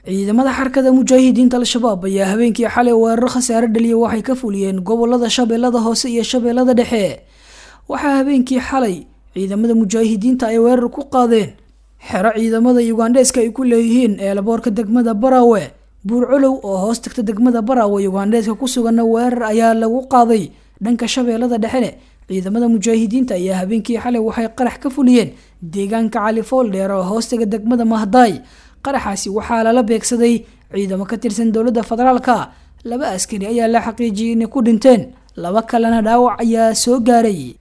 ciidamada xarkada mujaahidiinta al-shabaab ayaa habeenkii xalay weerar khasaare dhaliya waxay ka fuliyeen gobolada shabeellada hoose iyo shabeellada dhexe waxaa habeenkii xalay ciidamada mujaahidiinta ay weerar ku qaadeen xero ciidamada yugandheeska ay ku leeyihiin eelaboorka degmada baraawe buurcolow oo hoos tagta degmada baraawe yugandheeska ku suganna weerar ayaa lagu qaaday dhanka shabeellada dhexene ciidamada mujaahidiinta ayaa habeenkii xalay waxay qarax ka fuliyeen deegaanka califool dheer oo hoostaga degmada mahdaay qaraxaasi waxaa lala beegsaday ciidamo ka tirsan dowladda federaalka laba askari ayaa la xaqiijiyay inay ku dhinteen laba kalena dhaawac ayaa soo gaaray